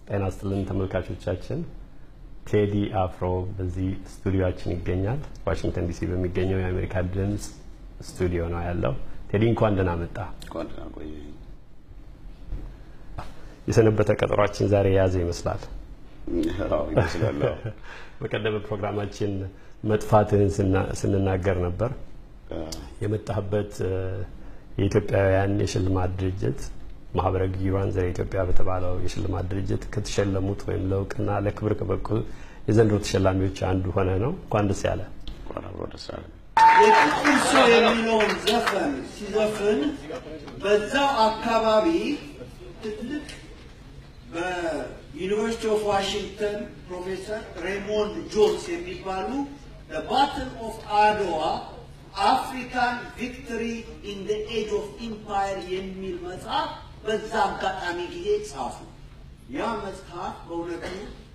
ጤና ይስጥልን ተመልካቾቻችን። ቴዲ አፍሮ በዚህ ስቱዲዮችን ይገኛል። ዋሽንግተን ዲሲ በሚገኘው የአሜሪካ ድምፅ ስቱዲዮ ነው ያለው። ቴዲ እንኳን ደህና መጣ። እንኳን ደህና ቆየኝ። የሰነበተ ቀጠሯችን ዛሬ የያዘ ይመስላል። አዎ ይመስላል። አዎ። በቀደመ ፕሮግራማችን መጥፋትህን ስና- ስንናገር ነበር። የመጣህበት እ፣ የኢትዮጵያውያን የሽልማት ድርጅት ማህበረ ግዩራን ዘረ ኢትዮጵያ በተባለው የሽልማት ድርጅት ከተሸለሙት ወይም ለእውቅና ለክብር ከበቁ የዘንድሮ ተሸላሚዎች አንዱ ሆነ ነው። እንኳን ደስ ያለ። እንኳን አብሮ ደስ አለን። የጥቁር ሰው የሚለውን ዘፈን ሲዘፍን በዛው አካባቢ ትልቅ በዩኒቨርሲቲ ኦፍ ዋሽንግተን ፕሮፌሰር ሬሞንድ ጆንስ የሚባሉ ባትል ኦፍ አድዋ አፍሪካን ቪክቶሪ ኢን ደ ኤጅ ኦፍ ኢምፓየር የሚል መጽሐፍ በዛ አጋጣሚ ጊዜ ጻፉ። ያ መጽሐፍ በእውነቱ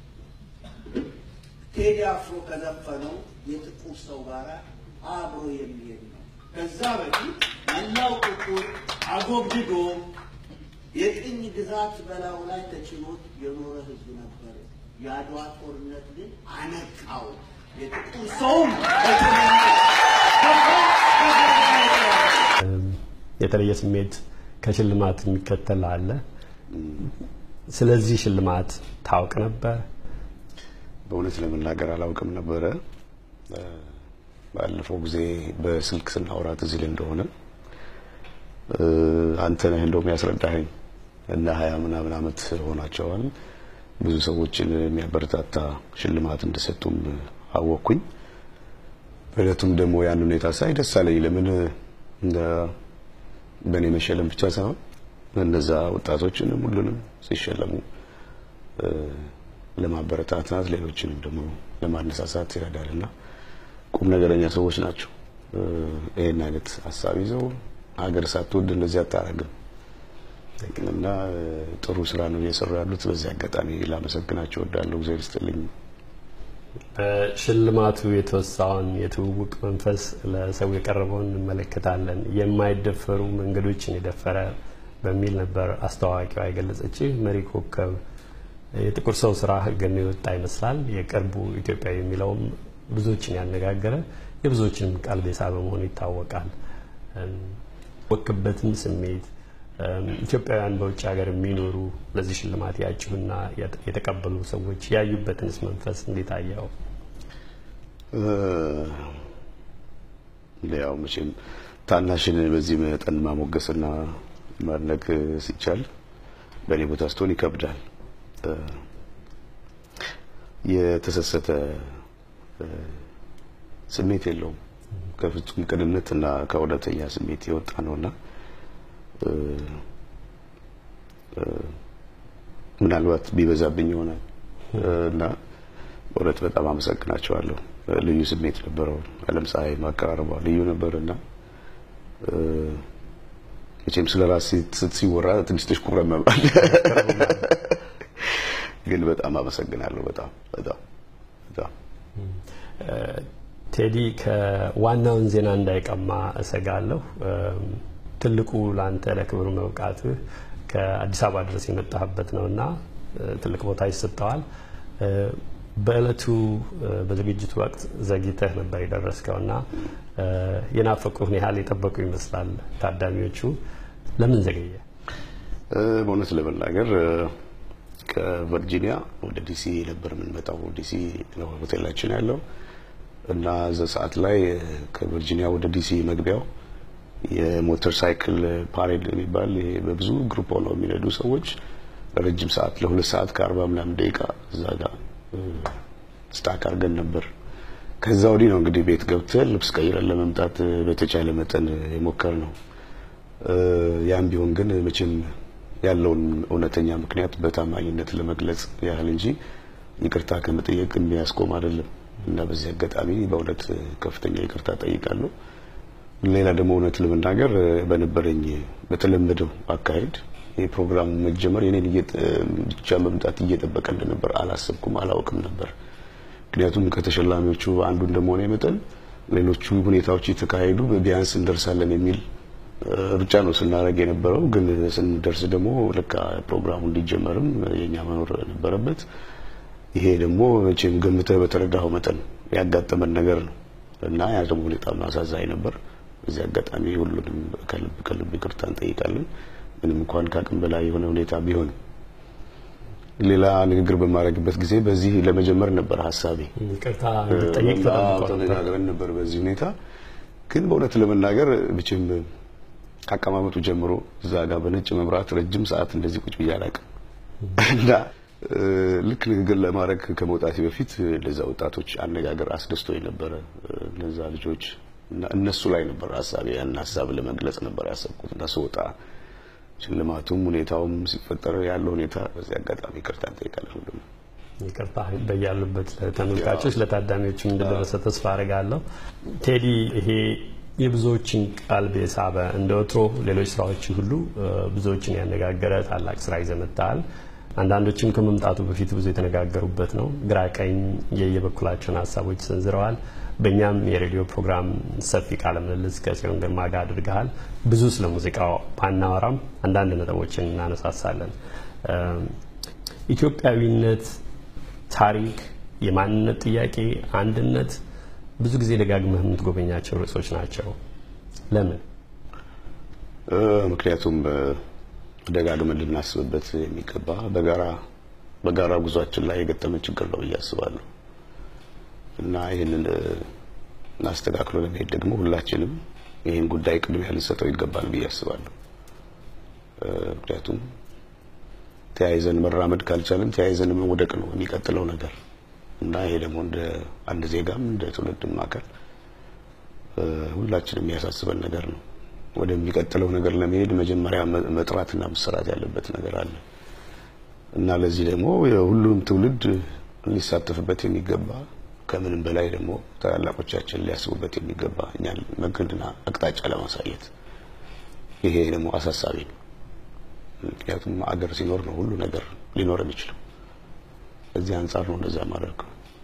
ቴዲ አፍሮ ከዘፈነው የጥቁር ሰው ጋር አብሮ የሚሄድ ነው። ከዛ በፊት መላው ጥቁር አጎብድዶ የቅኝ ግዛት በላዩ ላይ ተጭኖት የኖረ ሕዝብ ነበር። የአድዋ ጦርነት ግን አነቃው። የጥቁር ሰውም እም፣ የተለየ ስሜት ከሽልማት የሚከተል አለ። ስለዚህ ሽልማት ታውቅ ነበር? በእውነት ለመናገር አላውቅም ነበረ። እ፣ ባለፈው ጊዜ በስልክ ስናወራ ትዝ ይልህ እንደሆነ እ፣ አንተ ነህ እንደውም ያስረዳኸኝ እና ሀያ ምናምን ዓመት ሆናቸዋል ብዙ ሰዎችን የሚያበረታታ ሽልማት እንደሰጡም አወቅኩኝ። በእለቱም ደግሞ ያን ሁኔታ ሳይ ደስ አለኝ። ለምን እንደ በእኔ መሸለም ብቻ ሳይሆን እነዛ ወጣቶችንም ሁሉንም ሲሸለሙ እ፣ ለማበረታታት ሌሎችንም ደግሞ ለማነሳሳት ይረዳልና ቁም ነገረኛ ሰዎች ናቸው። እ፣ ይሄን አይነት ሀሳብ ይዘው ሀገር ሳትወድ እንደዚህ አታረግም እና እ፣ ጥሩ ስራ ነው እየሰሩ ያሉት። በዚህ አጋጣሚ ላመሰግናቸው እወዳለሁ። እግዚአብሔር ይስጥልኝ። በሽልማቱ የተወሳውን የትውውቅ መንፈስ ለሰው የቀረበውን እንመለከታለን። የማይደፈሩ መንገዶችን የደፈረ በሚል ነበር አስተዋዋቂዋ የገለጸች። መሪ ኮከብ የጥቁር ሰው ስራ ገኖ የወጣ ይመስላል። የቅርቡ ኢትዮጵያዊ የሚለውም ብዙዎችን ያነጋገረ የብዙዎችንም ቀልብ የሳበ መሆኑ ይታወቃል። እም፣ ወክበትም ስሜት እም፣ ኢትዮጵያውያን በውጭ ሀገር የሚኖሩ ለዚህ ሽልማት ያጭሁና የተቀበሉ ሰዎች ያዩበትንስ መንፈስ እንዴት አየኸው? እ፣ ያው መቼም ታናሽን በዚህ መጠን ማሞገስና ማድነቅ ሲቻል በእኔ ቦታ ስትሆን ይከብዳል። እ፣ የተሰሰተ እ፣ ስሜት የለውም። ከፍጹም ቅንነት እና ከእውነተኛ ስሜት የወጣ ነውና እ፣ እ፣ ምናልባት ቢበዛብኝ ይሆናል እ፣ እና በእውነት በጣም አመሰግናቸዋለሁ። ልዩ ስሜት ነበረው። አለም ፀሐይ ማቀራረቧ ልዩ ነበር እና እ፣ መቼም ስለ ራስ ሲወራ ትንሽ ትሽኩረመማል። ግን በጣም አመሰግናለሁ። በጣም በጣም በጣም ቴዲ ከዋናውን ዜና እንዳይቀማ እሰጋለሁ። እም፣ ትልቁ ለአንተ ለክብር መብቃትህ ከአዲስ አበባ ድረስ የመጣህበት ነው እና እ፣ ትልቅ ቦታ ይሰጠዋል። እ፣ በእለቱ እ፣ በዝግጅቱ ወቅት ዘግይተህ ነበር የደረስከው እና እ፣ የናፈቁህን ያህል የጠበቁ ይመስላል ታዳሚዎቹ። ለምን ዘገየ? እ፣ በእውነት ለመናገር እ፣ ከቨርጂኒያ ወደ ዲሲ ነበር የምንመጣው። ዲሲ ነው ሆቴላችን ያለው እና እዛ ሰዓት ላይ እ፣ ከቨርጂኒያ ወደ ዲሲ መግቢያው የሞተር ሳይክል ፓሬድ የሚባል ይሄ በብዙ ግሩፕ ሆነው የሚነዱ ሰዎች ለረጅም ሰዓት ለሁለት ሰዓት ከአርባ ምናምን ደቂቃ እዛ ጋር እ፣ ስታክ አድርገን ነበር። ከዛ ወዲህ ነው እንግዲህ ቤት ገብተን ልብስ ቀይረን ለመምጣት እ፣ በተቻለ መጠን የሞከር ነው። እ፣ ያም ቢሆን ግን መቼም ያለውን እውነተኛ ምክንያት በታማኝነት ለመግለጽ ያህል እንጂ ይቅርታ ከመጠየቅ የሚያስቆም አይደለም እና በዚህ አጋጣሚ በእውነት ከፍተኛ ይቅርታ ጠይቃለሁ። ሌላ ደግሞ እውነት ለመናገር እ፣ በነበረኝ በተለመደው አካሄድ የፕሮግራሙ መጀመር የኔን እየጠ- ብቻ መምጣት እየጠበቀ እንደነበር አላሰብኩም፣ አላውቅም ነበር። ምክንያቱም ከተሸላሚዎቹ አንዱ እንደመሆነ መጠን ሌሎቹ ሁኔታዎች የተካሄዱ ቢያንስ እንደርሳለን የሚል ሩጫ ነው ስናደርግ የነበረው። ግን ስንደርስ ደግሞ ልክ ፕሮግራሙ እንዲጀመርም የኛ መኖር ነበረበት። ይሄ ደግሞ መቼም ገምተህ በተረዳኸው መጠን ያጋጠመን ነገር ነው እና ያ ደግሞ በጣም አሳዛኝ ነበር። በዚህ አጋጣሚ ሁሉንም ከልብ ከልብ ይቅርታ እንጠይቃለን። ምንም እንኳን ከአቅም በላይ የሆነ ሁኔታ ቢሆንም ሌላ ንግግር በማድረግበት ጊዜ በዚህ ለመጀመር ነበር ሀሳቤ። ይቅርታ እንድጠይቅ ተጠብቆ ነበር። ተነጋግረን ነበር በዚህ ሁኔታ ግን በእውነት ለመናገር ብችም ከአቀማመጡ ጀምሮ እዛ ጋር በነጭ መብራት ረጅም ሰዓት እንደዚህ ቁጭ ብዬ አላውቅም እና ልክ ንግግር ለማድረግ ከመውጣቴ በፊት ለዛ ወጣቶች አነጋገር አስደስቶኝ ነበረ። እነዛ ልጆች እና እነሱ ላይ ነበር ሀሳቤ ያን ሀሳብ ለመግለጽ ነበር ያሰብኩት እና ስወጣ ሽልማቱም ሁኔታውም ሲፈጠር ያለው ሁኔታ በዚህ አጋጣሚ ይቅርታ እንጠይቃለን ሁሉም ይቅርታ በያሉበት ለተመልካቾች ለታዳሚዎችም እንደደረሰ ተስፋ አድርጋለሁ። ቴዲ ይሄ የብዙዎችን ቀልብ የሳበ እንደ ወትሮ ሌሎች ስራዎች ሁሉ ብዙዎችን ያነጋገረ ታላቅ ስራ ይዘህ መጥተሃል። አንዳንዶችም ከመምጣቱ በፊት ብዙ የተነጋገሩበት ነው። ግራ ቀኝ የየበኩላቸውን ሀሳቦች ሰንዝረዋል። በእኛም የሬዲዮ ፕሮግራም ሰፊ ቃለ ምልልስ ከጽዮን ግርማ ጋር አድርገሃል። ብዙ ስለ ሙዚቃው ባናወራም አንዳንድ ነጥቦችን እናነሳሳለን። ኢትዮጵያዊነት፣ ታሪክ፣ የማንነት ጥያቄ፣ አንድነት ብዙ ጊዜ ደጋግመህ የምትጎበኛቸው ርዕሶች ናቸው። ለምን? ምክንያቱም ደጋግመን ልናስብበት የሚገባ በጋራ በጋራ ጉዟችን ላይ የገጠመ ችግር ነው ብዬ አስባለሁ እና ይህንን አስተካክሎ ለመሄድ ደግሞ ሁላችንም ይህን ጉዳይ ቅድሚያ ልንሰጠው ይገባል ብዬ አስባለሁ። ምክንያቱም ተያይዘን መራመድ ካልቻለን ተያይዘን መውደቅ ነው የሚቀጥለው ነገር እና ይሄ ደግሞ እንደ አንድ ዜጋም እንደ ትውልድም አካል ሁላችንም የሚያሳስበን ነገር ነው። ወደሚቀጥለው ነገር ለመሄድ መጀመሪያ መጥራትና መሰራት ያለበት ነገር አለ እና ለዚህ ደግሞ ሁሉም ትውልድ ሊሳተፍበት የሚገባ ከምንም በላይ ደግሞ ታላላቆቻችን ሊያስቡበት የሚገባ እኛን መንገድና አቅጣጫ ለማሳየት ይሄ ደግሞ አሳሳቢ ነው። ምክንያቱም አገር ሲኖር ነው ሁሉ ነገር ሊኖር የሚችለው። እዚህ አንጻር ነው እንደዛ ማድረግ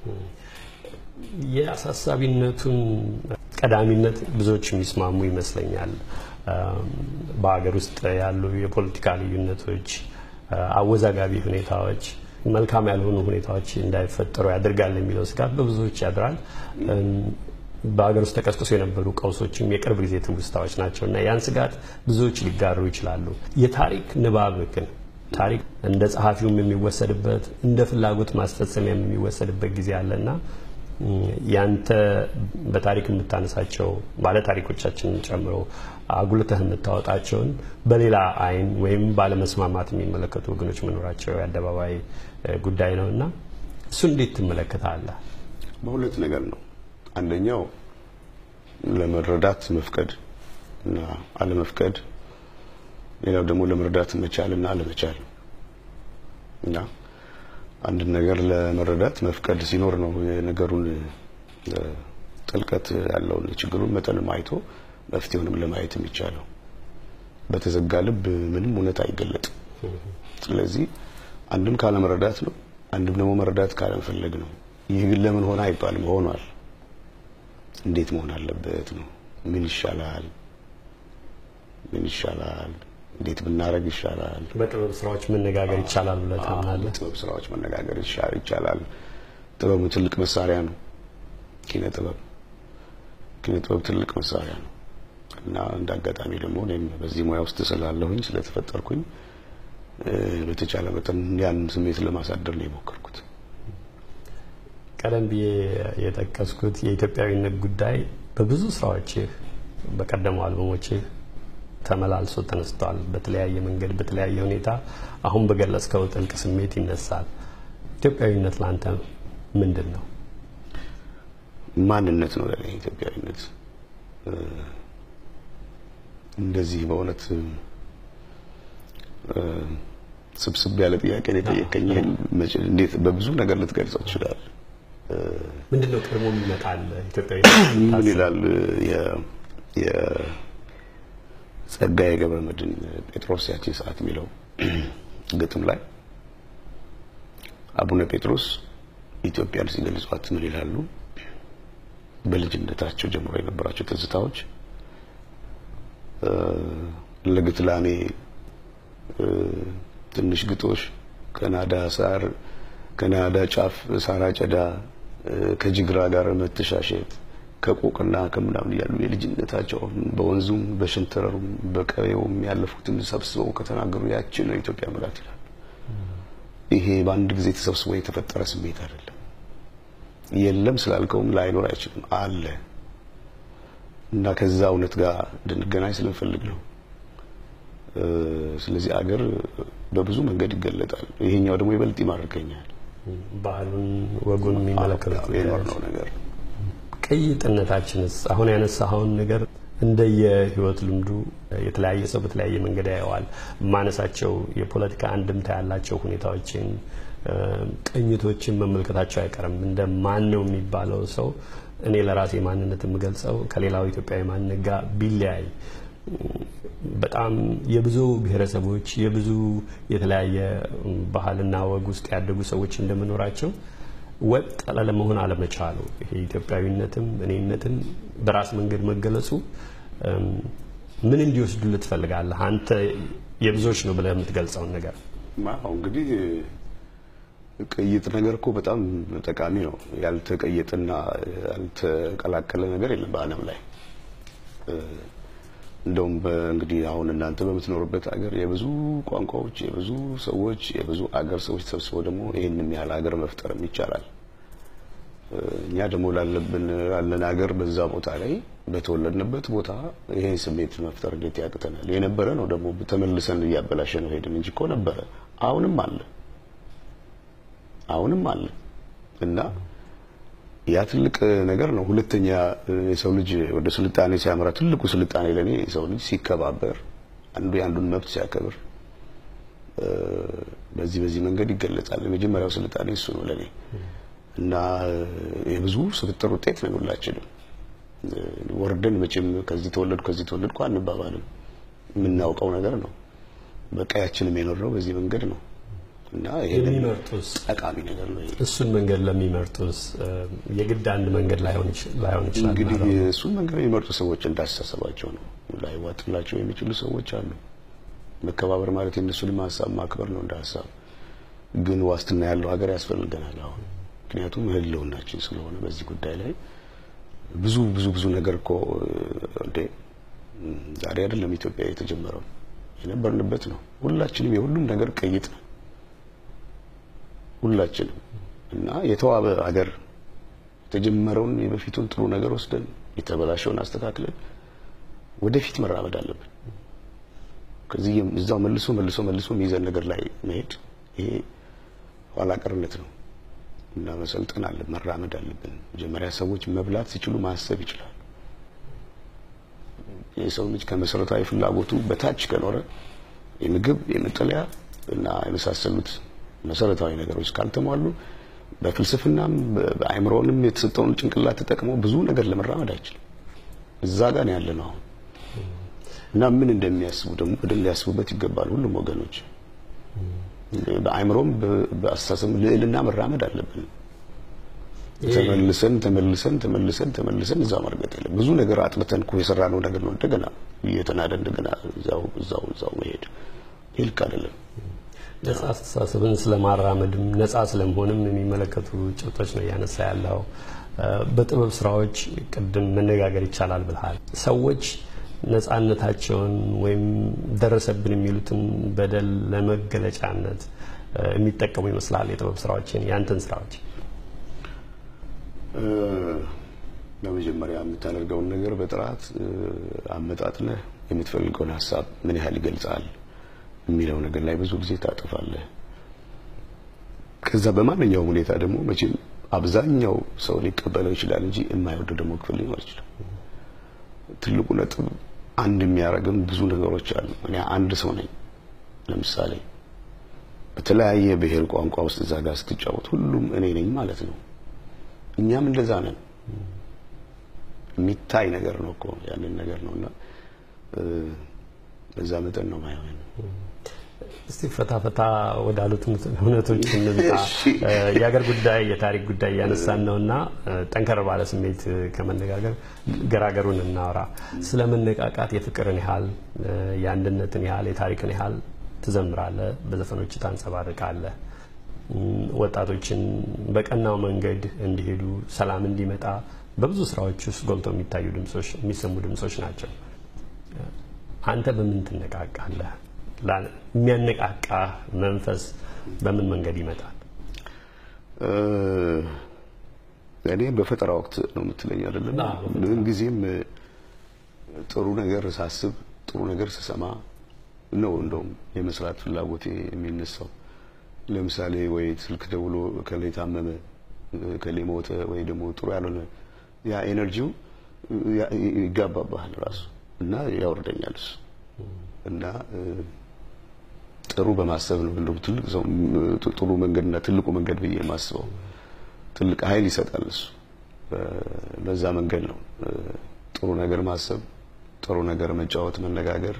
የአሳሳቢነቱን ቀዳሚነት ብዙዎች የሚስማሙ ይመስለኛል። በሀገር ውስጥ ያሉ የፖለቲካ ልዩነቶች፣ አወዛጋቢ ሁኔታዎች፣ መልካም ያልሆኑ ሁኔታዎች እንዳይፈጠሩ ያደርጋል የሚለው ስጋት በብዙዎች ያድራል። በሀገር ውስጥ ተቀስቅሶ የነበሩ ቀውሶችም የቅርብ ጊዜ ትውስታዎች ናቸው እና ያን ስጋት ብዙዎች ሊጋሩ ይችላሉ። የታሪክ ንባብ ግን ታሪክ እንደ ጸሐፊውም የሚወሰድበት እንደ ፍላጎት ማስፈጸሚያም የሚወሰድበት ጊዜ አለና ያንተ በታሪክ የምታነሳቸው ባለ ታሪኮቻችንን ጨምሮ አጉልተህ የምታወጣቸውን በሌላ አይን ወይም ባለመስማማት የሚመለከቱ ወገኖች መኖራቸው የአደባባይ ጉዳይ ነው እና እሱ እንዴት ትመለከታለህ? በሁለት ነገር ነው። አንደኛው ለመረዳት መፍቀድ እና አለመፍቀድ፣ ሌላው ደግሞ ለመረዳት መቻል እና አለመቻል እና አንድ ነገር ለመረዳት መፍቀድ ሲኖር ነው የነገሩን ጥልቀት ያለውን የችግሩን መጠንም አይቶ መፍትሄውንም ለማየት የሚቻለው። በተዘጋ ልብ ምንም እውነት አይገለጥም። ስለዚህ አንድም ካለመረዳት ነው፣ አንድም ደግሞ መረዳት ካለመፈለግ ነው። ይህ ግን ለምን ሆነ አይባልም፣ ሆኗል። እንዴት መሆን አለበት ነው። ምን ይሻላል? ምን ይሻላል? እንዴት ብናደርግ ይሻላል? በጥበብ ስራዎች መነጋገር ይቻላል ብለህ ታምናለህ? ጥበብ ስራዎች መነጋገር ይቻላል። ጥበብ ትልቅ መሳሪያ ነው። ኪነ ጥበብ ኪነ ጥበብ ትልቅ መሳሪያ ነው እና እንደ አጋጣሚ ደግሞ እኔም በዚህ ሙያ ውስጥ ስላለሁኝ ስለተፈጠርኩኝ በተቻለ መጠን ያን ስሜት ለማሳደር ነው የሞከርኩት። ቀደም ብዬ የጠቀስኩት የኢትዮጵያዊነት ጉዳይ በብዙ ስራዎችህ በቀደሙ አልበሞችህ ተመላልሶ ተነስቷል። በተለያየ መንገድ በተለያየ ሁኔታ አሁን በገለጽከው ጥልቅ ስሜት ይነሳል። ኢትዮጵያዊነት ለአንተ ምንድን ነው? ማንነት ነው ለኔ ኢትዮጵያዊነት። እንደዚህ በእውነት ስብስብ ያለ ጥያቄ ነው የጠየቀኝ። እንዴት በብዙ ነገር ልትገልጸው ትችላለህ? ምንድን ነው ቀድሞ የሚመጣል ኢትዮጵያዊ ምን ይላል የጸጋዬ ገብረ መድኅን ጴጥሮስ ያቺን ሰዓት የሚለው ግጥም ላይ አቡነ ጴጥሮስ ኢትዮጵያን ሲገልጿት ምን ይላሉ? በልጅነታቸው ጀምሮ የነበራቸው ትዝታዎች ለግትላሜ ትንሽ ግጦሽ ከናዳ ሳር ከናዳ ጫፍ ሳር አጨዳ ከጅግራ ጋር መተሻሸት ከቆቅና ከምናምን ያሉ የልጅነታቸው በወንዙም በሸንተረሩም በቀቤውም ያለፉትን ሰብስበው ከተናገሩ ያችን ነው ኢትዮጵያ ምላት ይላል። ይሄ በአንድ ጊዜ ተሰብስቦ የተፈጠረ ስሜት አይደለም። የለም ስላልከውም ላይኖር አይችልም፣ አለ እና ከዛ እውነት ጋር እንድንገናኝ ስለምፈልግ ነው። ስለዚህ አገር በብዙ መንገድ ይገለጣል። ይሄኛው ደግሞ ይበልጥ ይማርከኛል። ባህሉን ወጉን የሚመለከቱት የኖርነው ነገር ቅይጥነታችንስ አሁን ያነሳኸውን ነገር እንደየህይወት ልምዱ የተለያየ ሰው በተለያየ መንገድ ያየዋል። ማነሳቸው የፖለቲካ አንድምታ ያላቸው ሁኔታዎችን ቅኝቶችን መመልከታቸው አይቀርም። እንደ ማን ነው የሚባለው ሰው እኔ ለራሴ ማንነት የምገልጸው ከሌላው ኢትዮጵያዊ ማንነት ጋር ቢለያይ በጣም የብዙ ብሔረሰቦች የብዙ የተለያየ ባህልና ወግ ውስጥ ያደጉ ሰዎች እንደመኖራቸው ወጥ ለመሆን አለመቻሉ ይሄ ኢትዮጵያዊነትም እኔነትም በራስ መንገድ መገለጹ ምን እንዲወስዱልህ ትፈልጋለህ? አንተ የብዙዎች ነው ብለህ የምትገልጸውን ነገር አዎ እንግዲህ ቅይጥ ነገር እኮ በጣም ጠቃሚ ነው። ያልተቀየጠና ያልተቀላቀለ ነገር የለም በዓለም ላይ። እንደውም እንግዲህ አሁን እናንተ በምትኖሩበት ሀገር የብዙ ቋንቋዎች፣ የብዙ ሰዎች፣ የብዙ አገር ሰዎች ተሰብስበው ደግሞ ይህንም ያህል ሀገር መፍጠርም ይቻላል። እኛ ደግሞ ላለብን ላለን ሀገር በዛ ቦታ ላይ በተወለድንበት ቦታ ይሄን ስሜት መፍጠር እንዴት ያቅተናል? የነበረ ነው ደግሞ ተመልሰን እያበላሸ ነው ሄድን እንጂ እኮ ነበረ፣ አሁንም አለ አሁንም አለ እና ያ ትልቅ ነገር ነው። ሁለተኛ የሰው ልጅ ወደ ስልጣኔ ሲያመራ ትልቁ ስልጣኔ ለኔ የሰው ልጅ ሲከባበር፣ አንዱ የአንዱን መብት ሲያከብር፣ በዚህ በዚህ መንገድ ይገለጻል። የመጀመሪያው ስልጣኔ እሱ ነው ለኔ እና የብዙ ስብጥር ውጤት ነን ሁላችንም። ወርደን መቼም ከዚህ ተወለድኩ ከዚህ ተወለድኩ አንባባልም። የምናውቀው ነገር ነው። በቀያችንም የኖርነው በዚህ መንገድ ነው። እና ይሄ የሚመርጡስ ጠቃሚ ነገር ነው። እሱን መንገድ ለሚመርጡስ የግድ አንድ መንገድ ላይሆን ይችላል። እንግዲህ እሱን መንገድ የሚመርጡ ሰዎች እንዳስተሳሰባቸው ነው። ላይዋጥላቸው የሚችሉ ሰዎች አሉ። መከባበር ማለት የእነሱንም ሀሳብ ማክበር ነው እንደ ሀሳብ። ግን ዋስትና ያለው ሀገር ያስፈልገናል አሁን። ምክንያቱም ህልውናችን ስለሆነ በዚህ ጉዳይ ላይ ብዙ ብዙ ብዙ ነገር እኮ እንዴ ዛሬ አይደለም ኢትዮጵያ የተጀመረው የነበርንበት ነው። ሁላችንም የሁሉም ነገር ቀይጥ ነው ሁላችንም እና የተዋበ ሀገር የተጀመረውን የበፊቱን ጥሩ ነገር ወስደን የተበላሸውን አስተካክለን ወደፊት መራመድ አለብን። ከዚህ እዛው መልሶ መልሶ መልሶ የሚይዘን ነገር ላይ መሄድ ይሄ ኋላ ቀርነት ነው እና መሰልጠን አለ መራመድ አለብን። መጀመሪያ ሰዎች መብላት ሲችሉ ማሰብ ይችላል። የሰው ልጅ ከመሰረታዊ ፍላጎቱ በታች ከኖረ የምግብ የመጠለያ እና የመሳሰሉት መሰረታዊ ነገሮች ካልተሟሉ በፍልስፍናም በአእምሮንም የተሰጠውን ጭንቅላት ተጠቅሞ ብዙ ነገር ለመራመድ አይችልም። እዛ ጋር ነው ያለ ነው አሁን እና ምን እንደሚያስቡ ደግሞ በደንብ ሊያስቡበት ይገባል ሁሉም ወገኖች። በአእምሮም በአስተሳሰብ ልዕልና መራመድ አለብን። ተመልሰን ተመልሰን ተመልሰን ተመልሰን እዛ መርገጥ የለም። ብዙ ነገር አጥብተን እኮ የሰራነው ነገር ነው እንደገና እየተናደ እንደገና እዛው እዛው እዛው መሄድ ይህ ልክ አይደለም። ነጻ አስተሳሰብን ስለማራመድም ነጻ ስለመሆንም የሚመለከቱ ጭብጦች ነው እያነሳ ያለው። በጥበብ ስራዎች ቅድም መነጋገር ይቻላል ብልሃል። ሰዎች ነጻነታቸውን ወይም ደረሰብን የሚሉትን በደል ለመገለጫነት የሚጠቀሙ ይመስላል የጥበብ ስራዎችን ያንተን ስራዎች በመጀመሪያ የምታደርገውን ነገር በጥራት አመጣጥነህ የምትፈልገውን ሀሳብ ምን ያህል ይገልጻል የሚለው ነገር ላይ ብዙ ጊዜ ታጠፋለህ። ከዛ በማንኛውም ሁኔታ ደግሞ መቼም አብዛኛው ሰው ሊቀበለው ይችላል እንጂ የማይወደው ደግሞ ክፍል ሊኖር ይችላል። ትልቁ ነጥብ አንድ የሚያደርግም ብዙ ነገሮች አሉ። እኔ አንድ ሰው ነኝ። ለምሳሌ በተለያየ ብሔር ቋንቋ ውስጥ እዛ ጋር ስትጫወት ሁሉም እኔ ነኝ ማለት ነው። እኛም እንደዛ ነን። የሚታይ ነገር ነው እኮ ያንን ነገር ነውና በዛ መጠን ነው ማየው። እስቲ ፈታ ፈታ ወዳሉት እውነቶች እንምጣ። የሀገር ጉዳይ የታሪክ ጉዳይ እያነሳን ነው እና ጠንከር ባለ ስሜት ከመነጋገር ገራገሩን እናውራ። ስለ መነቃቃት የፍቅርን ያህል የአንድነትን ያህል የታሪክን ያህል ትዘምራለህ፣ በዘፈኖች ታንጸባርቃለህ። ወጣቶችን በቀናው መንገድ እንዲሄዱ ሰላም እንዲመጣ በብዙ ስራዎች ውስጥ ጎልተው የሚታዩ ድምጾች የሚሰሙ ድምጾች ናቸው። አንተ በምን ትነቃቃለህ? የሚያነቃቃ መንፈስ በምን መንገድ ይመጣል? እኔ በፈጠራ ወቅት ነው የምትለኝ አይደለም። ምን ጊዜም ጥሩ ነገር ሳስብ፣ ጥሩ ነገር ስሰማ ነው እንደውም የመስራት ፍላጎቴ የሚነሳው። ለምሳሌ ወይ ስልክ ደውሎ ከሌ ታመመ፣ ከሌ ሞተ፣ ወይ ደግሞ ጥሩ ያልሆነ ያ ኤነርጂው ይጋባባሃል ራሱ እና ያወርደኛል እሱ እና ጥሩ በማሰብ ነው እንደውም ትልቅ ሰው ጥሩ መንገድና ትልቁ መንገድ ብዬ የማስበው ትልቅ ኃይል ይሰጣል እሱ። በዛ መንገድ ነው ጥሩ ነገር ማሰብ፣ ጥሩ ነገር መጫወት፣ መነጋገር፣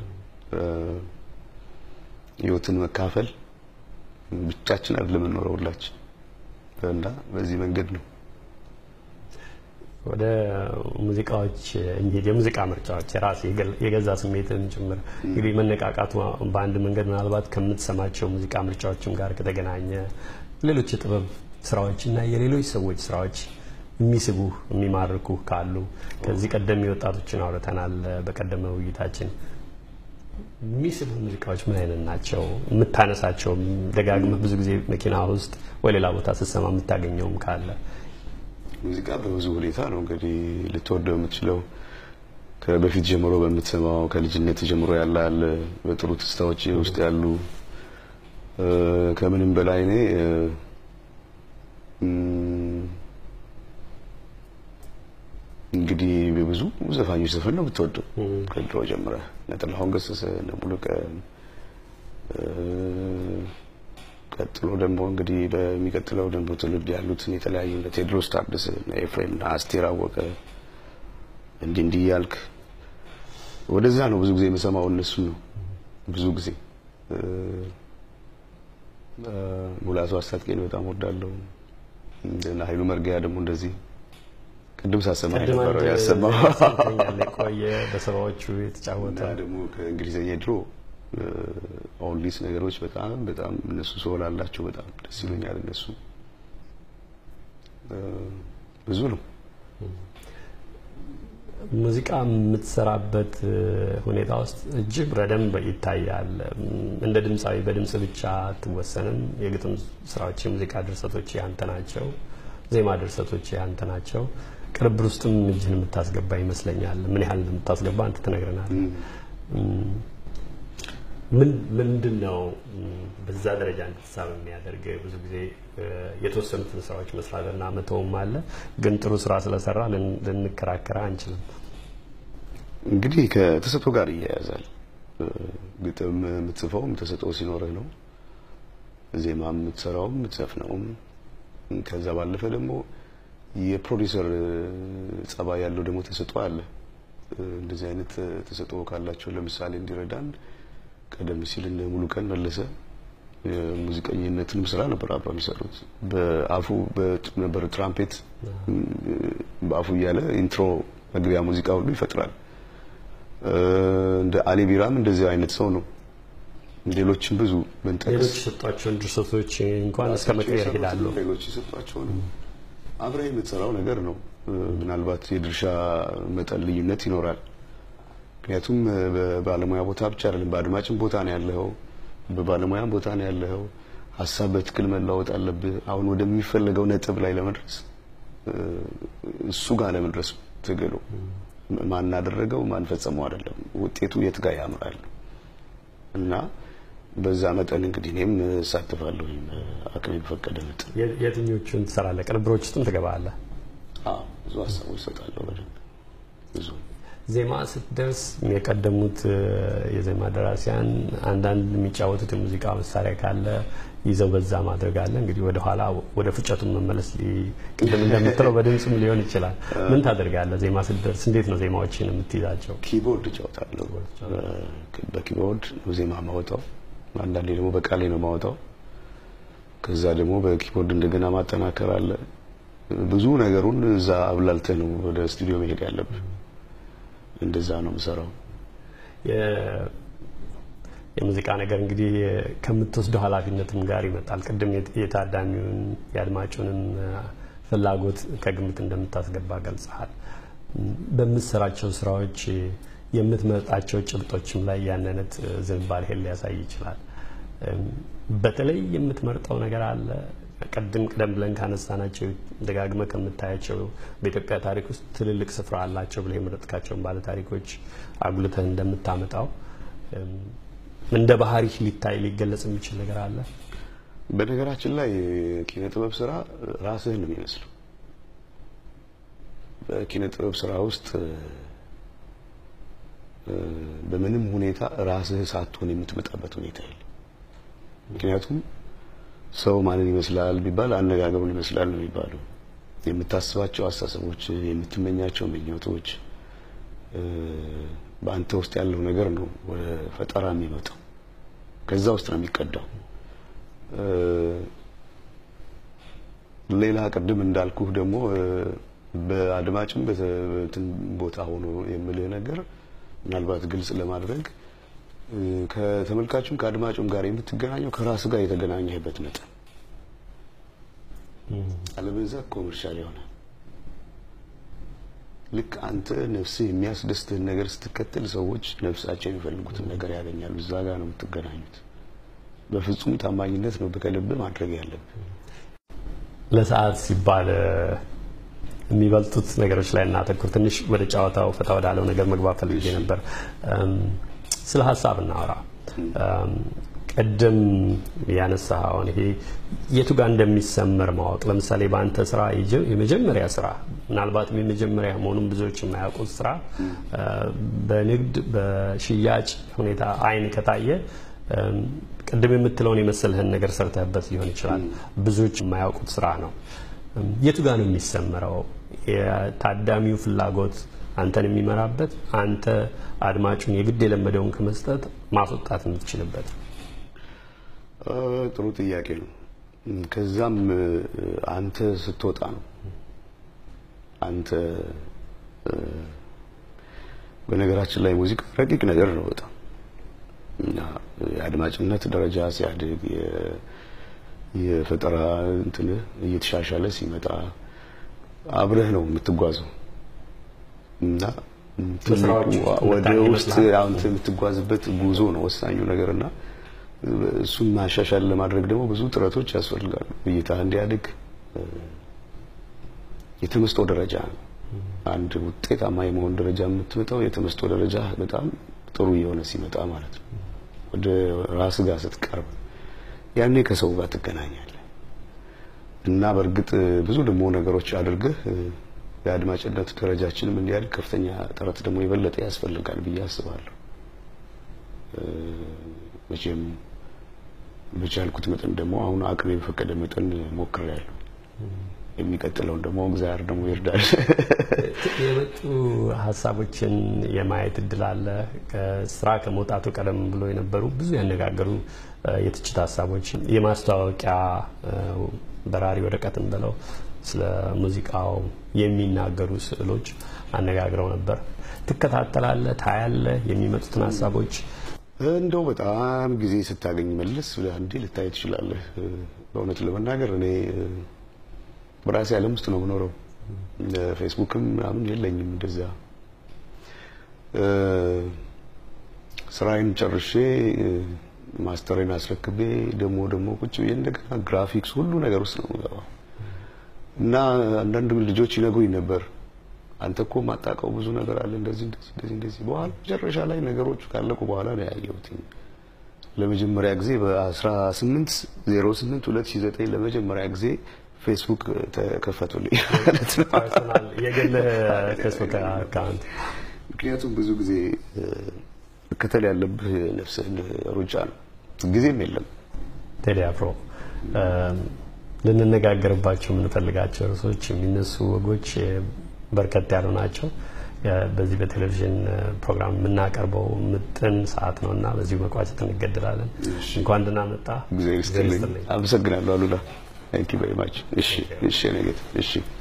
ህይወትን መካፈል ብቻችን አይደለም የምንኖረው ሁላችን እና በዚህ መንገድ ነው። ወደ ሙዚቃዎች እንሂድ። የሙዚቃ ምርጫዎች የራስ የገዛ ስሜትን ጭምር እንግዲህ መነቃቃቱ በአንድ መንገድ ምናልባት ከምትሰማቸው ሙዚቃ ምርጫዎችም ጋር ከተገናኘ ሌሎች የጥበብ ስራዎች እና የሌሎች ሰዎች ስራዎች የሚስቡ የሚማርኩ ካሉ ከዚህ ቀደም የወጣቶችን አውርተናል በቀደመ ውይይታችን። የሚስቡ ሙዚቃዎች ምን አይነት ናቸው? የምታነሳቸው ደጋግመህ ብዙ ጊዜ መኪና ውስጥ ወይ ሌላ ቦታ ስትሰማ የምታገኘውም ካለ ሙዚቃ በብዙ ሁኔታ ነው እንግዲህ ልትወደው የምትችለው። ከበፊት ጀምሮ በምትሰማው ከልጅነት ጀምሮ ያለ አለ በጥሩ ትስታዎች ውስጥ ያሉ ከምንም በላይ እኔ እንግዲህ ብዙ ዘፋኞች ዘፈን ነው የምትወደው ከድሮ ጀምረህ እነ ጥላሁን ገሰሰ፣ እነ ሙሉቀን ቀጥሎ ደግሞ እንግዲህ በሚቀጥለው ደግሞ ትውልድ ያሉትን የተለያዩ እነ ቴዎድሮስ ታደሰ፣ እነ ኤፍሬም፣ እነ አስቴር አወቀ እንዲህ እንዲህ እያልክ ወደዛ ነው ብዙ ጊዜ የምሰማው እነሱን ነው ብዙ ጊዜ ሙላቱ አስታጥቄን በጣም ወዳለሁ። እና ኃይሉ መርጊያ ደግሞ እንደዚህ ቅድም ሳሰማ የነበረው ያሰማው ቆየ በሰባዎቹ የተጫወተ ደግሞ ከእንግሊዝኛ ድሮ ኦንሊስ ነገሮች በጣም በጣም እነሱ ሶል አላቸው። በጣም ደስ ይሉኛል። እነሱ ብዙ ነው። ሙዚቃ የምትሰራበት ሁኔታ ውስጥ እጅግ በደንብ ይታያል። እንደ ድምፃዊ በድምፅ ብቻ አትወሰንም። የግጥም ስራዎች፣ የሙዚቃ ድርሰቶች ያንተ ናቸው። ዜማ ድርሰቶች ያንተ ናቸው። ቅርብር ውስጥም እጅህን የምታስገባ ይመስለኛል። ምን ያህል እንደምታስገባ አንተ ትነግረናለህ። ምንድን ነው በዛ ደረጃ እንድትሳብ የሚያደርግ? ብዙ ጊዜ የተወሰኑትን ስራዎች መስራትና መተውም አለ። ግን ጥሩ ስራ ስለሰራ ልንከራከራ አንችልም። እንግዲህ ከተሰጥኦ ጋር ይያያዛል። ግጥም የምትጽፈውም ተሰጥኦ ሲኖርህ ነው። ዜማ የምትሰራውም የምትዘፍነውም። ከዛ ባለፈ ደግሞ የፕሮዲውሰር ጸባይ ያለው ደግሞ ተሰጥኦ አለ። እንደዚህ አይነት ተሰጥኦ ካላቸው ለምሳሌ እንዲረዳን ቀደም ሲል እነ ሙሉቀን መለሰ የሙዚቀኝነትንም ስራ ነበር አብረው የሚሰሩት። በአፉ ነበር ትራምፔት በአፉ እያለ ኢንትሮ መግቢያ ሙዚቃ ሁሉ ይፈጥራል። እንደ አሊ ቢራም እንደዚህ አይነት ሰው ነው። ሌሎችም ብዙ መንጠቅስ ሌሎች የሰጧቸውን ድርሰቶች እንኳን እስከ መቀየር ይሄዳሉ። ሌሎች የሰጧቸውን አብረህ የምትሰራው ነገር ነው። ምናልባት የድርሻ መጠን ልዩነት ይኖራል። ምክንያቱም በባለሙያ ቦታ ብቻ አይደለም፣ በአድማጭም ቦታ ነው ያለኸው፣ በባለሙያም ቦታ ነው ያለኸው። ሀሳብ በትክክል መለዋወጥ አለብህ። አሁን ወደሚፈለገው ነጥብ ላይ ለመድረስ እሱ ጋር ለመድረስ ትግሉ ማን አደረገው ማን ፈጸመው አይደለም፣ ውጤቱ የት ጋር ያምራል እና በዛ መጠን እንግዲህ እኔም እሳተፋለሁ አቅሜ በፈቀደ መጠን። የትኞቹን ትሰራለህ? ቅንብሮች ውስጥም ትገባለህ? አዎ ብዙ ሀሳቦች እሰጣለሁ። በደንብ ብዙ ዜማ ስትደርስ የቀደሙት የዜማ ደራሲያን አንዳንድ የሚጫወቱት የሙዚቃ መሳሪያ ካለ ይዘው በዛ ማድረግ አለ። እንግዲህ ወደ ኋላ ወደ ፍጨቱን መመለስ ቅድም እንደምትለው በድምፅም ሊሆን ይችላል። ምን ታደርጋለህ? ዜማ ስትደርስ እንዴት ነው ዜማዎችን የምትይዛቸው? ኪቦርድ እጫወታለሁ። በኪቦርድ ነው ዜማ ማወጣው። አንዳንዴ ደግሞ በቃሌ ነው የማወጣው። ከዛ ደግሞ በኪቦርድ እንደገና ማጠናከር አለ። ብዙ ነገሩን እዛ አብላልተህ ነው ወደ ስቱዲዮ መሄድ ያለብህ። እንደዛ ነው የምሰራው። የሙዚቃ ነገር እንግዲህ ከምትወስደው ኃላፊነትም ጋር ይመጣል። ቅድም የታዳሚውን የአድማጩንም ፍላጎት ከግምት እንደምታስገባ ገልጸሃል። በምትሰራቸው ስራዎች የምትመርጣቸው ጭብጦችም ላይ ያን አይነት ዝንባሌህን ሊያሳይ ይችላል። በተለይ የምትመርጠው ነገር አለ? ቅድም ቀደም ብለን ካነሳናቸው ደጋግመ ከምታያቸው በኢትዮጵያ ታሪክ ውስጥ ትልልቅ ስፍራ አላቸው ብለህ የመረጥካቸውን ባለ ታሪኮች አጉልተህ እንደምታመጣው እንደ ባህሪህ ሊታይ ሊገለጽ የሚችል ነገር አለ? በነገራችን ላይ ኪነ ጥበብ ስራ ራስህን ነው የሚመስለው። በኪነ ጥበብ ስራ ውስጥ በምንም ሁኔታ ራስህ ሳትሆን የምትመጣበት ሁኔታ የለም። ምክንያቱም ሰው ማንን ይመስላል ቢባል አነጋገሩን ይመስላል ነው የሚባለው። የምታስባቸው አስተሳሰቦች፣ የምትመኛቸው ምኞቶች፣ በአንተ ውስጥ ያለው ነገር ነው ወደ ፈጠራ የሚመጣው። ከዛ ውስጥ ነው የሚቀዳው። ሌላ ቅድም እንዳልኩህ ደግሞ በአድማጭም በትን ቦታ ሆኖ የምልህ ነገር ምናልባት ግልጽ ለማድረግ ከተመልካቹም ከአድማጩም ጋር የምትገናኘው ከራስ ጋር የተገናኘህበት መጠን አለበለዚያ ኮመርሻል ይሆናል። ልክ አንተ ነፍስህ የሚያስደስትህን ነገር ስትከተል ሰዎች ነፍሳቸው የሚፈልጉትን ነገር ያገኛሉ። እዛ ጋር ነው የምትገናኙት። በፍጹም ታማኝነት ነው በከልብ ማድረግ ያለብህ። ለሰዓት ሲባል የሚበልጡት ነገሮች ላይ እናተኩር። ትንሽ ወደ ጨዋታው ፈታ ወዳለው ነገር መግባት ፈልጌ ነበር። ስለ ሀሳብ እናወራ። ቅድም ያነሳኸውን ይሄ የቱ ጋር እንደሚሰመር ማወቅ፣ ለምሳሌ በአንተ ስራ የመጀመሪያ ስራ ምናልባትም የመጀመሪያ መሆኑን ብዙዎች የማያውቁት ስራ በንግድ በሽያጭ ሁኔታ አይን ከታየ ቅድም የምትለውን የመሰልህን ነገር ሰርተህበት ሊሆን ይችላል። ብዙዎች የማያውቁት ስራ ነው። የቱ ጋር ነው የሚሰመረው? የታዳሚው ፍላጎት አንተን የሚመራበት አንተ አድማጩን የግድ የለመደውን ከመስጠት ማስወጣት የምትችልበት? ጥሩ ጥያቄ ነው። ከዛም አንተ ስትወጣ ነው አንተ በነገራችን ላይ ሙዚቃ ረቂቅ ነገር ነው በጣም እና የአድማጭነት ደረጃ ሲያድግ የፈጠራ እንትን እየተሻሻለ ሲመጣ አብረህ ነው የምትጓዘው እና ወደ ውስጥ አንተ የምትጓዝበት ጉዞ ነው ወሳኙ ነገር እና እሱን ማሻሻል ለማድረግ ደግሞ ብዙ ጥረቶች ያስፈልጋሉ። እይታ እንዲያድግ የተመስጦ ደረጃ ነው። አንድ ውጤታማ የመሆን ደረጃ የምትመጣው የተመስጦ ደረጃ በጣም ጥሩ እየሆነ ሲመጣ ማለት ነው። ወደ ራስ ጋር ስትቀርብ ያኔ ከሰው ጋር ትገናኛለህ እና በእርግጥ ብዙ ደግሞ ነገሮች አድርገህ የአድማጭነት ደረጃችንም እንዲያድግ ከፍተኛ ጥረት ደግሞ የበለጠ ያስፈልጋል ብዬ አስባለሁ። መቼም በቻልኩት መጠን ደግሞ አሁን አቅሜ በፈቀደ መጠን ሞክሬያለሁ። የሚቀጥለውን ደግሞ እግዚአብሔር ደግሞ ይርዳል። የመጡ ሀሳቦችን የማየት እድል አለ። ከስራ ከመውጣቱ ቀደም ብሎ የነበሩ ብዙ ያነጋገሩ የትችት ሀሳቦች፣ የማስታወቂያ በራሪ ወረቀትን ብለው ስለ ሙዚቃው የሚናገሩ ስዕሎች አነጋግረው ነበር። ትከታተላለህ፣ ታያለህ የሚመጡትን ሀሳቦች እንደው በጣም ጊዜ ስታገኝ መለስ ብለህ አንዴ ልታይ ትችላለህ። በእውነት ለመናገር እኔ በራሴ ዓለም ውስጥ ነው የምኖረው። ፌስቡክም ምናምን የለኝም። እንደዛ ስራዬን ጨርሼ ማስተሬን አስረክቤ ደግሞ ደግሞ ቁጭ ብዬ እንደገና ግራፊክስ ሁሉ ነገር ውስጥ ነው የምገባው እና አንዳንድ ልጆች ይነግሩኝ ነበር አንተ እኮ ማጣቀው ብዙ ነገር አለ እንደዚህ እንደዚህ እንደዚህ እንደዚህ። በኋላ መጨረሻ ላይ ነገሮቹ ካለቁ በኋላ ነው ያየሁት። ለመጀመሪያ ጊዜ በ18 08 2009 ለመጀመሪያ ጊዜ ፌስቡክ ተከፈቱልኝ ማለት ነው። የግል ፌስቡክ አካውንት። ምክንያቱም ብዙ ጊዜ መከተል ያለብህ ነፍስህን ሩጫ ነው፣ ጊዜም የለም። ቴዲ አፍሮ ልንነጋገርባቸው የምንፈልጋቸው ርዕሶች የሚነሱ ወጎች በርከት ያሉ ናቸው። በዚህ በቴሌቪዥን ፕሮግራም የምናቀርበው ምጥን ሰዓት ነው እና በዚሁ መቋጨት እንገድላለን። እንኳን ደህና መጣ። እግዚአብሔር ይስጥልኝ። አመሰግናለሁ አሉላ። ታንክ ዩ ቬሪ ማች። እሺ፣ እሺ፣ ነገ እሺ